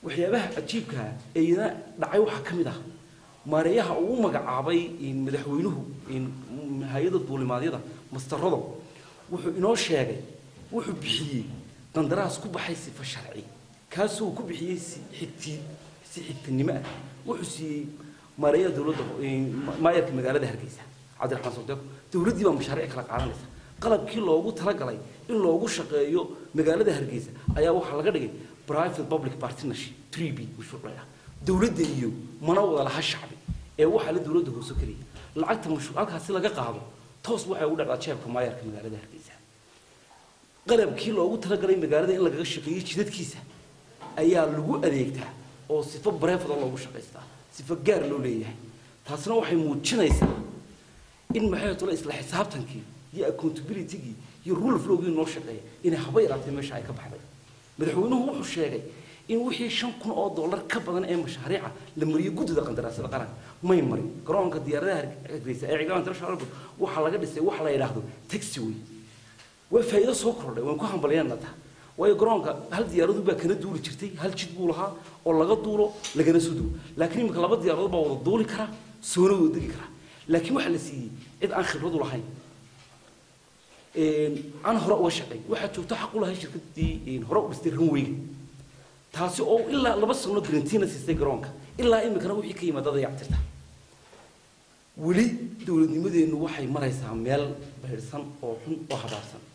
waxyaabaha cajiibkaa ee iyana dhacay waxaa ka mid ah maareeyaha uu magacaabay madaxweynuhu hay-ada duulimaadyada mastarado wuxuu inoo sheegay wuxuu bixiyey qandaraas ku baxay sifa sharci kaasuu ku bixiyey si xigti si xigtinimo ah wuxuu siiyey maareeyaha dowladda maayarka magaalada hargeysa cabdiraxmaan socdeeq dowladdii baa mashaariic kala qaadanaysa qalabkii loogu talagalay in loogu shaqeeyo magaalada hargeysa ayaa waxaa laga dhigay private public partnership 3b mashruuc ah dowladda iyo mana wada laha shacbi ee waxaa la dowladda hoose keliya lacagta mashruuc halkaasi laga qaado toos waxay ugu dhacdaa jeebka maayarka magaalada hargeysa qalabkii loogu talagalay magaalada in lagaga shaqeeyo jidadkiisa ayaa lagu adeegtaa oo sifo bareefada loogu shaqaystaa sifo gaar loo leeyahay taasina waxay muujinaysaa in maxay tole isla xisaabtankii iyo accountability-gii iyo rule of law-gii noo shaqeeya inay haba yaraatay meesha ay ka baxday madaxweynuhu wuxuu sheegay in wixii shan kun oo dollar ka badan ee mashaariica la mariyo guddida qandaraasyada qaranka may marin garoonka diyaaradaha hargeysa ee ciidamada international airport waxaa laga dhisay waxa la yidhaahdo taxiway waa faa'iido soo kordhay waan ku hambalyaynaa taa waayo garoonka hal diyaaradu baa kana duuli jirtay hal jid buu lahaa oo laga duulo lagana soo duulo laakiin imika laba diyaaradood baa wada duuli kara soona wada degi kara laakiin waxaa la siiyey cid aan khibradu lahayn aan hore uga shaqayn waxaa joogto xaq u lahay shirkadii hore u dhistay runwayga taasi oo ilaa laba sano garantiina siistay garoonka ilaa imikana wixii ka yimaada dayactirta weli dowladnimadeennu waxay maraysaa meel baydhsan oo xun oo habaarsan